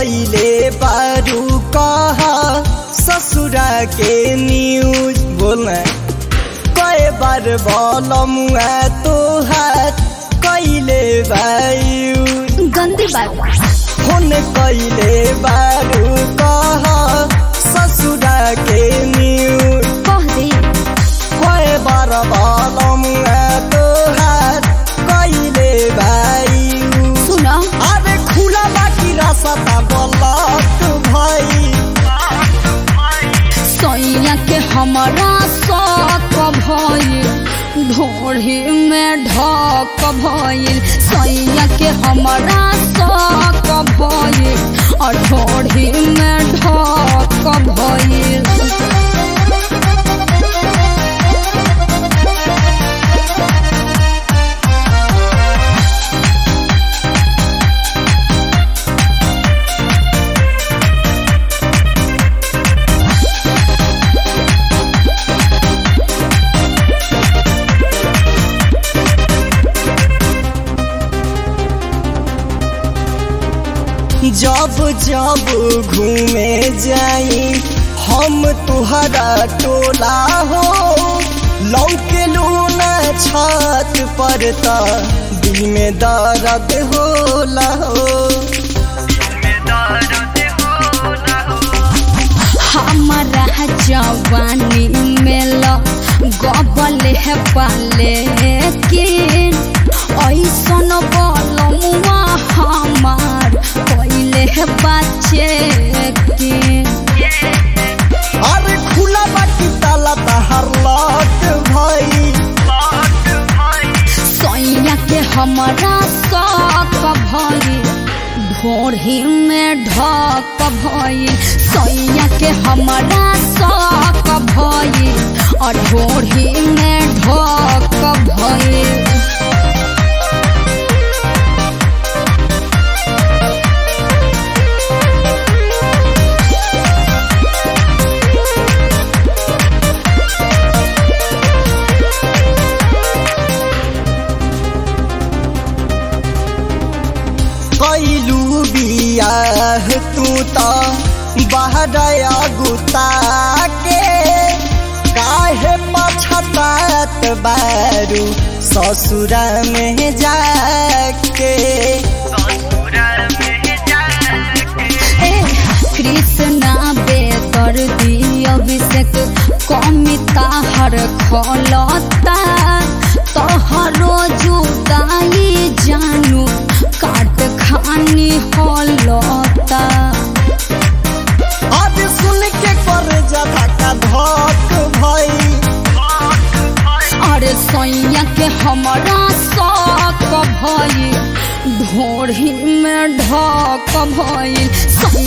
कैले बारू कहा ससुरा के न्यूज बोलना कई बार बोलमुआ तोहार कैले बायू गंदी बात फोन कैले बारू कहा ससुरा के न्यूज कह दे कई बार बोलमुआ तोहार कैले बायू सुन अरे खुला बाकी रास्ता बलक भाई सैया के हमारा शौक भइल ढोढ़ी में ढक भइल सैया के हमारा शौक भइल और ढोढ़ी में ढक भइल जब जब घूमे जाई हम तुहरा टोला हो लौके लूना छत पर त दिल में दर्द होला हो हमारा जवानी में ल गबल है पाले के ऐसन बलमुआ हमार पहले है बच्चे के अरे खुला बाकी ताला तहर लट भाई सैया के हमारा शौक भइल ढोढ़ी में ढक भइल सैया के हमारा शौक भइल और ढोढ़ी में ढक भइल कैलू बियाह तू त बहरया गुता के काहे पछतात बारू ससुरा में जाके ए कृष्णा बेकर दी अभिषेक कमिता हर खलता तोहरो जुदाई जानू काट खानी हलता आज सुन के कर जता का धक भई अरे सैया के हमारा शौक भइल ढोढ़ी में ढक भइल सैया